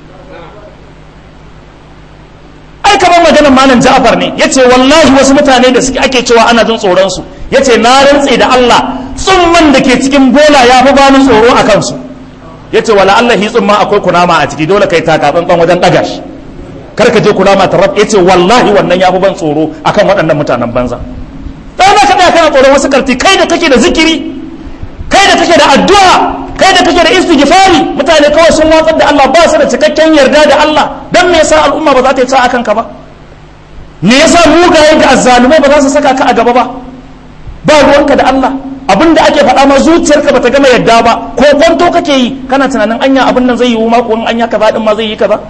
ai kamar maganar malam Ja'far ne yace wallahi wasu mutane da suke ake cewa ana jin tsoron su yace na rantsi da Allah tsumman da ke cikin bola ya fi bani tsoro a kansu yace wala Allah hi tsumma akwai kunama a ciki dole kai taka tsantsan wajen daga shi kar ka je kunama ta rab yace wallahi wannan ya fi ban tsoro akan waɗannan mutanen banza dan ka tsaya kana tsoron wasu karti kai da kake da zikiri kai da kake da addu'a kai da kake da istighfari mutane kawai sun watsar da Allah ba su da cikakken yarda da Allah dan me yasa al'umma ba za ta yi ta akan ka ba me yasa mugaye da azzalumai ba za su saka ka a gaba ba ba ruwanka da Allah abin da ake faɗa ma zuciyarka bata gama yadda ba ko kwanto kake yi kana tunanin anya abin nan zai yi ma ko in anya kaza din ma zai yi kaza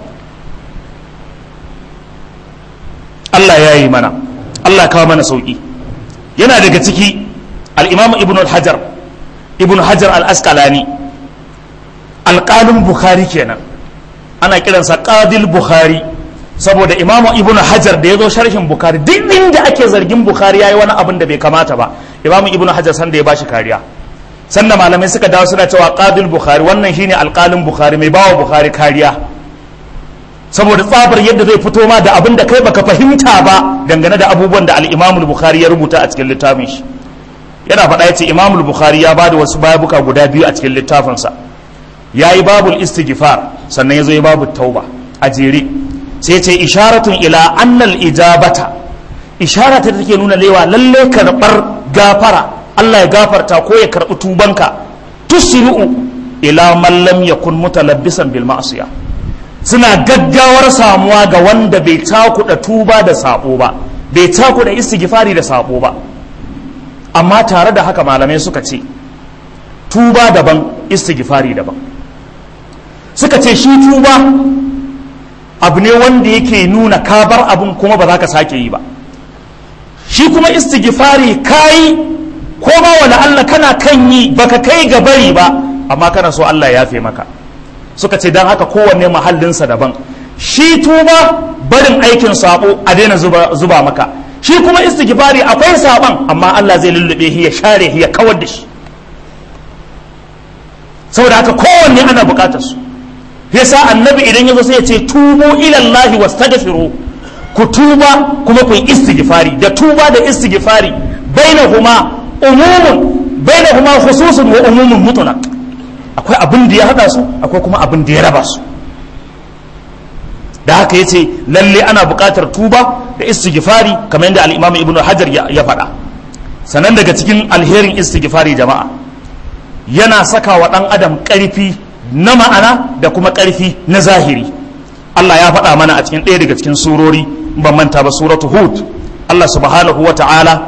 Allah ya yi mana Allah kawo mana sauki yana daga ciki al-Imam Ibn al-Hajar Ibn Hajar al-Asqalani alƙalin Bukhari kenan ana kiransa Qadil Bukhari saboda Imam Ibn Hajar da ya zo sharhin Bukhari duk inda ake zargin Bukhari yayi wani abin da bai kamata ba Imam Ibn Hajar san da ya bashi kariya sannan malamai suka dawo suna cewa Qadil Bukhari wannan shine alƙalin Bukhari mai bawa Bukhari kariya saboda tsabar yadda zai fito ma da abin da kai baka fahimta ba dangane da abubuwan da al-Imam Bukhari ya rubuta a cikin littafin shi yana faɗa yace Imam Bukhari ya bada wasu babuka guda biyu a cikin littafinsa yayi babul istighfar sannan yazo ya babu tauba a jere sai ce isharatun ila annal ijabata ishara ta take nuna lewa lalle karbar gafara Allah ya gafarta ko ya karbi tubanka tusri'u ila man lam yakun mutalabbisan bil ma'siyah suna gaggawar samuwa ga wanda bai cakuɗa tuba da sabo ba bai cakuɗa istighfari da sabo ba amma tare da haka malamai suka ce tuba daban istighfari daban suka ce shi tuba abu ne wanda yake nuna ka bar abun kuma ba za ka sake yi ba shi kuma istighfari kayi ko ma wala Allah kana kan yi baka kai ga bari ba amma kana so Allah ya yafe maka suka ce don haka kowanne mahallinsa daban shi tuba barin aikin sabo a daina zuba, zuba maka shi kuma istighfari akwai saban amma Allah zai lullube shi ya share shi ya kawar da shi saboda haka kowanne ana bukatar su yasa annabi idan ya zo sai ya ce tubu ila Allah wastaghfiru ku tuba kuma ku yi istighfari da tuba da istighfari bainahuma umumun bainahuma khususun wa umumun mutlaq akwai abin da ya hada su akwai kuma abin da ya raba su da haka yace lalle ana buƙatar tuba da istighfari kamar yadda al-Imam Ibn Hajar ya faɗa sanan daga cikin alherin istighfari jama'a yana saka wa ɗan adam ƙarfi na ma'ana da kuma ƙarfi na zahiri Allah ya faɗa mana a cikin ɗaya daga cikin surori ban manta ba suratu hud Allah subhanahu wa ta'ala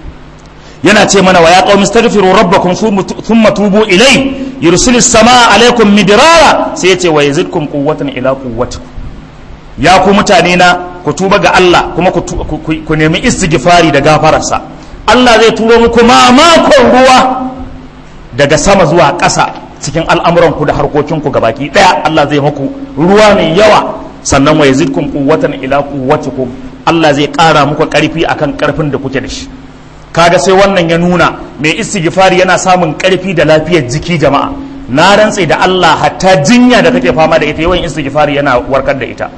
yana ce mana wa ya qaumi astaghfiru rabbakum thumma tubu ilai yursilis samaa alaikum midrara sai yace wa yazidkum quwwatan ila quwwatikum ya ku mutane na ku tuba ga Allah kuma ku nemi istighfari da gafararsa Allah zai turo muku mamakon ruwa daga sama zuwa ƙasa cikin al'amuranku da harkokinku gabaki ɗaya Allah zai muku ruwa mai yawa sannan wa yazidkum quwwatan ila quwwatikum Allah zai ƙara muku ƙarfi akan ƙarfin da kuke da shi kaga sai wannan ya nuna mai istighfari yana samun ƙarfi da lafiyar jiki jama'a na rantse da Allah hatta jinya da kake fama da ita yawan istighfari yana warkar da ita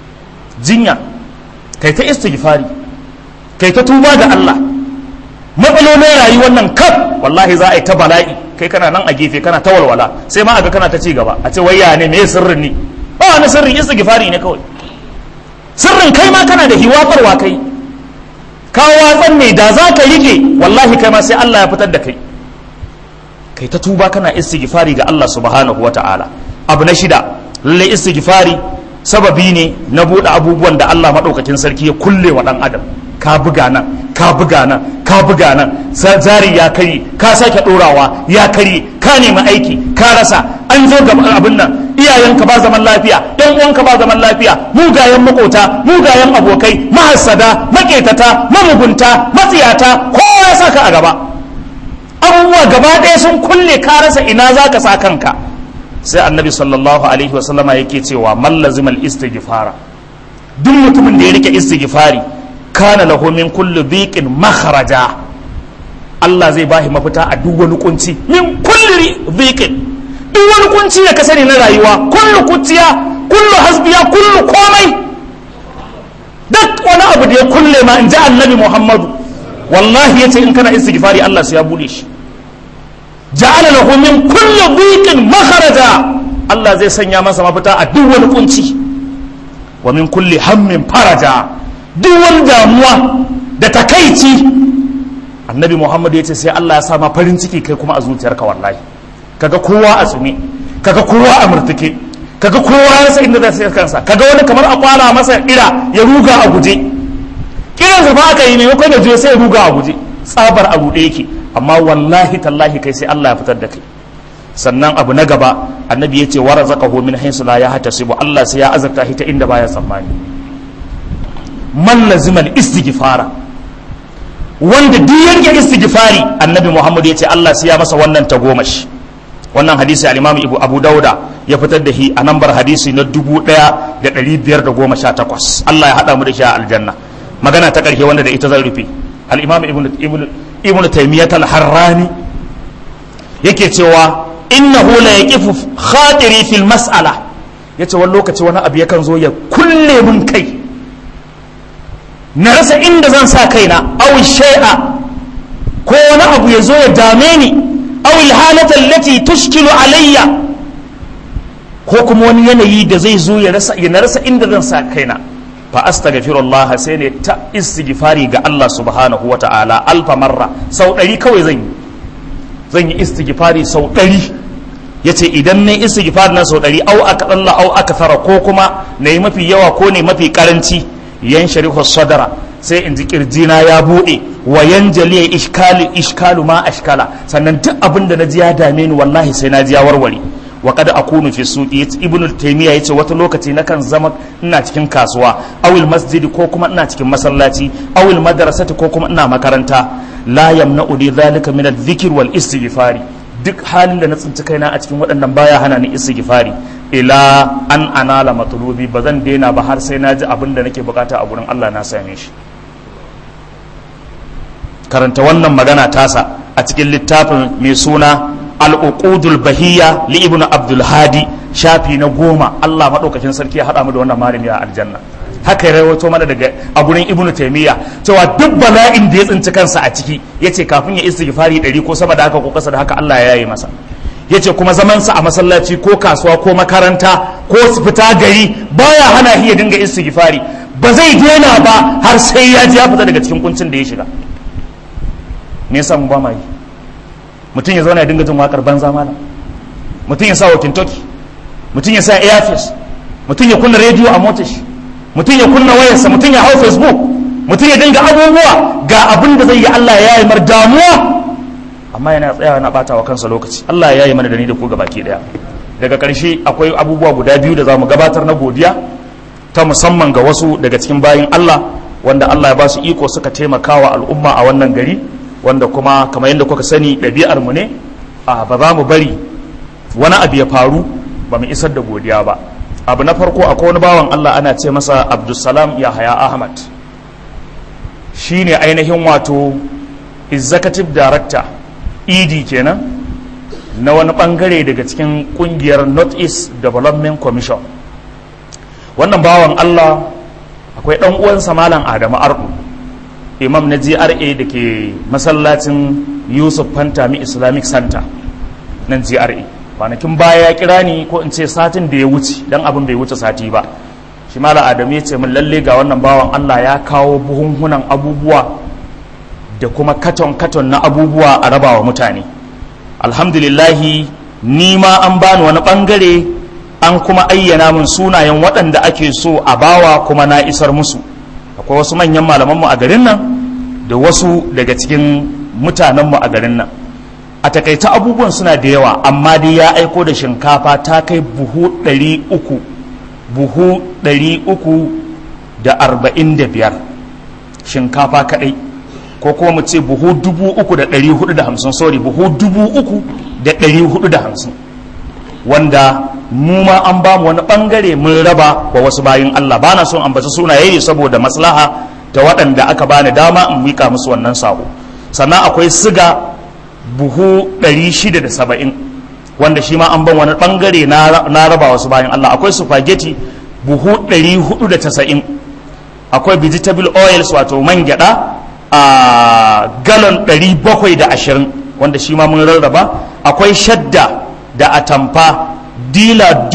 jinya kai ta istighfari kai ta tuba da Allah matsalolin rayuwar nan kaf wallahi za a yi ta bala'i kai kana nan a gefe kana ta walwala sai ma aga kana ta ci gaba a ce wai ya ne me sirrin ne ba wani sirrin istighfari ne kawai sirrin kai ma kana da hiwafarwa kai ka watsan ne da za ka rike wallahi kai ma sai Allah ya fitar da kai kai ta tuba kana istighfari ga Allah subhanahu wa ta'ala abu na shida lalle istighfari sababi ne na buɗe abubuwan da Allah maɗaukakin sarki ya kulle wa ɗan adam ka buga nan ka buga nan ka buga nan zari ya kari ka sake ɗorawa ya kari ka nemi aiki ka rasa an zo ga abin nan iyayenka ba zaman lafiya ɗan uwanka ba zaman lafiya mugayen makota mugayen abokai mahassada maketata mamugunta matsiyata kowa ya saka a gaba abubuwa gaba ɗaya sun kulle ka rasa ina za ka sa kanka sai annabi sallallahu alaihi wasallama yake cewa mallazimal istighfara duk mutumin da ya rike istighfari kana lahu min kulli dhiqin makhraja Allah zai bashi mafita a duk wani kunci min kulli dhiqin duk wani kunci da ka sani na rayuwa kullu kuciya kullu hasbiya kullu komai duk wani abu da ya kulle ma in ji annabi Muhammadu wallahi yace in kana istighfari Allah sai ya bude shi ja'ala lahu min kulli dhiqin makhraja Allah zai sanya masa mafita a duk wani kunci wa min kulli hammin faraja duk wani damuwa da takaici annabi Muhammad ya ce sai Allah ya sa ma farin ciki kai kuma a zuciyarka wallahi kaga kowa a tsume kaga kowa a murtuke kaga kowa ya rasa inda zai sai kansa kaga wani kamar a kwala masa ira ya ruga a guje kiran sa ba aka yi maimakon ya je sai ya ruga a guje tsabar a ruɗe yake amma wallahi tallahi kai sai Allah ya fitar da kai sannan abu na gaba annabi ya ce wa razaqahu min haythu la yahtasibu Allah sai ya azarta shi ta inda baya tsammani man lazima istighfara wanda duk yanke istighfari annabi Muhammad ya ce Allah sai ya masa wannan tagomashi wannan hadisi al-Imam Abu Abu Dauda ya fitar da shi a nambar hadisi na 1518 Allah ya hada mu da shi a aljanna magana ta karshe wanda da ita zan rufe al-Imam Ibn Ibn Ibn Taymiyyah al-Harrani yake cewa innahu la yaqifu khatiri fil mas'ala yace wani lokaci wani abu yakan zo ya kulle mun kai na rasa inda zan sa kaina aw shay'a ko wani abu ya zo ya dame ni aw al halata allati tushkilu alayya ko kuma wani yanayi da zai zo ya rasa ya na rasa inda zan sa kaina fa astaghfirullah sai ne ta istighfari ga Allah subhanahu wata'ala alfa marra sau ɗari kawai zan yi zan yi istighfari sau ɗari ya ce idan na istighfari na sau ɗari au aka ɗalla au aka tara ko kuma na yi mafi yawa ko ne mafi karanci yan sharihu sadara sai in ji kirjina ya buɗe wa yan jaliya ishkalu ishkalu ma ashkala sannan duk abin da na ji ya dame ni wallahi sai na ji ya warware wa kada akunu fi suqi ibn taymiya yace wata lokaci nakan zama ina cikin kasuwa awil masjidi ko kuma ina cikin masallaci awil madrasati ko kuma ina makaranta la yamna'u li dhalika min adh-dhikr wal istighfari duk halin da na tsinci kaina a cikin waɗannan baya hana ni istighfari ila an anala matlubi ba zan daina ba har sai na ji abin da nake bukata a gurin Allah na same shi karanta wannan magana tasa a cikin littafin mai suna al-uqudul bahiyya li ibnu abdul hadi shafi na goma Allah madaukakin sarki ya hada mu da wannan malami a aljanna haka ya rawaito mana daga a gurin ibnu taymiya cewa duk bala'in da ya tsinci kansa a ciki yace kafin ya istighfari ɗari ko sama da haka ko kasa da haka Allah ya yi masa yace kuma zaman sa a masallaci ko kasuwa ko makaranta ko su fita gari baya hana shi ya dinga istighfari ba zai daina ba har sai ya ji ya fita daga cikin kuncin da ya shiga me yasa mu ba ma yi mutum ya zauna ya dinga jin wakar banza mala mutum ya sa wa kintoki mutum ya sa earpiece mutum ya kunna rediyo a motar shi mutum ya kunna wayarsa mutum ya hau facebook mutum ya dinga abubuwa ga abin da zai yi Allah ya yi mar damuwa amma yana tsayawa na bata wa kansa lokaci Allah ya yi mana da ni da ku baki daya daga ƙarshe akwai abubuwa guda biyu da za mu gabatar na godiya ta musamman ga wasu daga cikin bayin Allah wanda Allah ya ba su iko suka taimaka wa al'umma a wannan gari wanda kuma kamar yadda kuka sani ɗabi'ar mu ne a ba za mu bari wani abu ya faru ba mu isar da godiya ba abu na farko akwai wani bawan Allah ana ce masa Abdulsalam Yahaya Ahmad shine ainihin wato executive director ED kenan na wani bangare daga cikin kungiyar North East Development Commission wannan bawan Allah akwai dan uwansa Malam Adamu Ardu imam na GRA da ke masallacin Yusuf Fantami Islamic Center nan GRA kwanakin baya ya kira ni ko in ce satin da ya wuce dan abin bai wuce sati ba shi Malam Adamu ya ce min lalle ga wannan bawan Allah ya kawo buhunhunan abubuwa da kuma katon-katon na abubuwa a rabawa mutane alhamdulillahi ni ma an bani wani bangare an kuma ayyana min sunayen waɗanda ake so a bawa kuma na isar musu akwai wasu manyan malamanmu a garin nan da wasu daga cikin mutanenmu a garin nan a takaita abubuwan suna da yawa amma dai ya aiko da shinkafa ta kai buhu ɗari uku buhu ɗari uku da arba'in da biyar shinkafa kaɗai ko kuma mu ce buhu dubu uku da ɗari hudu da hamsin sorry buhu dubu uku da ɗari hudu da hamsin wanda mu ma an ba mu wani ɓangare mun raba wa wasu bayin Allah ba na son ambaci sunaye ne saboda maslaha ta waɗanda aka bani dama in mika musu wannan sako sannan akwai siga buhu ɗari shida da saba'in wanda shi ma an ban wani ɓangare na raba wasu bayin Allah akwai spaghetti buhu ɗari hudu da tasa'in akwai vegetable oils wato man gyaɗa a galon 720 wanda shi ma mun rarraba akwai shadda da atamfa dila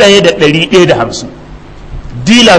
1150 dila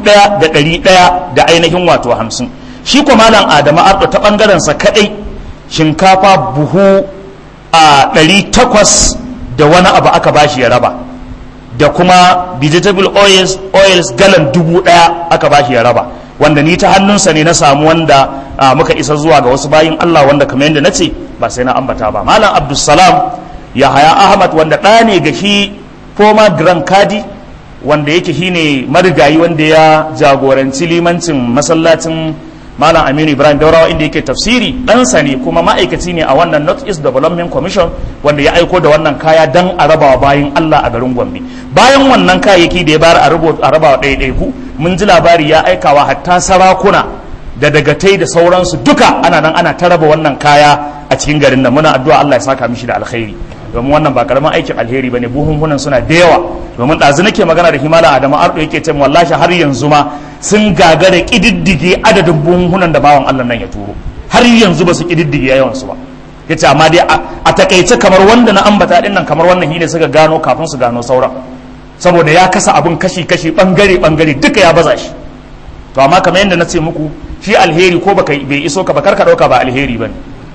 1100 da ainihin wato 50 shi kuma malam adamu ardo ta bangarensa kadai shinkafa buhu a 800 da wani abu aka bashi ya raba da kuma vegetable oils oils galan dubu daya aka bashi ya raba wanda ni ta hannunsa ne na samu wanda muka isa zuwa ga wasu bayin Allah wanda kamar yadda nace ba sai na ambata ba malam abdulsalam yahaya ahmad wanda ɗa ne ga shi former grand kadi wanda yake shine marigayi wanda ya jagoranci limancin masallacin malam aminu ibrahim daurawa inda yake tafsiri ɗansa ne kuma ma'aikaci ne a wannan north east development commission wanda ya aiko da wannan kaya don a rabawa bayan allah a garin gombe bayan wannan kayayyaki da ya bayar a rabawa ɗaiɗaiku mun ji labari ya aikawa hatta sarakuna da dagatai da sauransu duka ana nan ana ta raba wannan kaya a cikin garin nan muna addu'a allah ya saka mishi da alkhairi domin wannan ba karamin aikin alheri bane buhunhunan suna da yawa domin ɗazu nake magana da himala adamu ardo yake ce wallahi har yanzu ma sun gagara kididdige adadin buhunhunan da bawan Allah nan ya turo har yanzu ba su kididdige yawan su ba yace amma dai a takaice kamar wanda na ambata din nan kamar wannan hine suka gano kafin su gano sauran saboda ya kasa abun kashi kashi bangare bangare duka ya baza shi to amma kamar yadda na ce muku shi alheri ko baka bai iso ka ba karka dauka ba alheri bane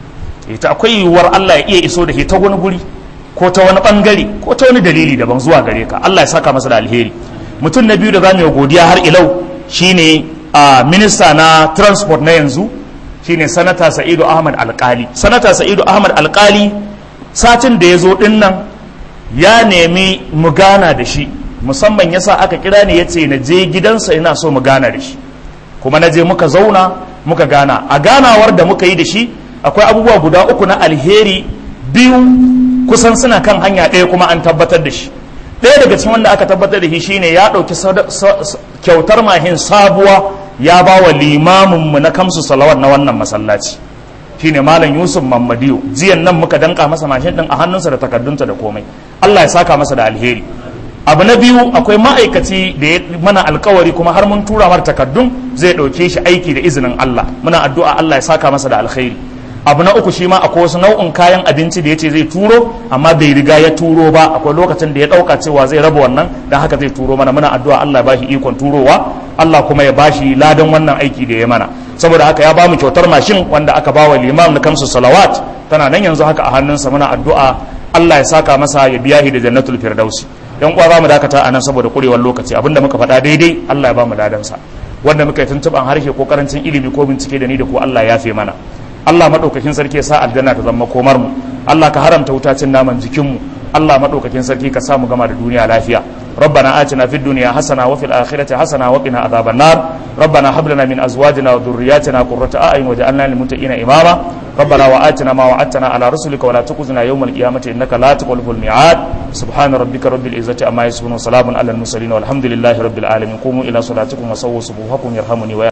ita akwai yiwuwar Allah ya iya iso da shi ta wani guri ko ta wani bangare ko ta wani dalili daban zuwa gare ka Allah ya saka masa da alheri mutum na biyu da zamu yi godiya har ilau shine a minista na transport na yanzu shine sanata Sa'idu Ahmad Alkali sanata Sa'idu Ahmad Alkali satin da ya zo din nan ya nemi mu gana da shi musamman yasa aka kira ni yace na je gidansa ina so mu gana da shi kuma na je muka zauna muka gana a ganawar da muka yi da shi akwai abubuwa guda uku na alheri biyu kusan suna kan hanya ɗaya kuma an tabbatar da shi ɗaya daga cikin wanda aka tabbatar da shi shine ya ɗauki kyautar mahin sabuwa ya ba wa limaminmu na kamsu salawat na wannan masallaci shine malam yusuf mamadiyo jiyan nan muka danka masa mashin ɗin a hannunsa da takardunta da komai allah ya saka masa da alheri abu na biyu akwai ma'aikaci da ya mana alkawari kuma har mun tura mar takardun zai ɗauke shi aiki da izinin allah muna addu'a allah ya saka masa da alheri abu na uku shi ma akwai wasu nau'in kayan abinci da ya ce zai turo amma bai riga ya turo ba akwai lokacin da ya ɗauka cewa zai raba wannan don haka zai turo mana muna addu'a Allah ya bashi ikon turowa Allah kuma ya bashi ladan wannan aiki da ya mana saboda haka ya ba mu kyautar mashin wanda aka ba wa limam na kamsu salawat tana nan yanzu haka a hannunsa muna addu'a Allah ya saka masa ya biya shi da jannatul firdausi yan uwa za mu dakata a nan saboda kurewar lokaci abinda muka faɗa daidai Allah ya ba mu ladansa wanda muka yi tuntuɓan harshe ko karancin ilimi ko bincike da ni da ku Allah ya fi mana Allah maɗaukakin sarki ya sa aljanna ta zama komar mu Allah ka haramta wutacin naman jikin mu Allah maɗaukakin sarki ka sa mu gama da duniya lafiya ربنا آتنا في الدنيا حسنة وفي الآخرة حسنة وقنا عذاب النار ربنا هب لنا من أزواجنا وذرياتنا قرة أعين وجعلنا للمتقين إماما ربنا وآتنا ما وعدتنا على رسلك ولا تخزنا يوم القيامة إنك لا تخلف الميعاد سبحان ربك رب العزة عما يصفون وسلام على المرسلين والحمد لله رب العالمين قوموا إلى صلاتكم وسووا صفوفكم يرحمني ويرحمني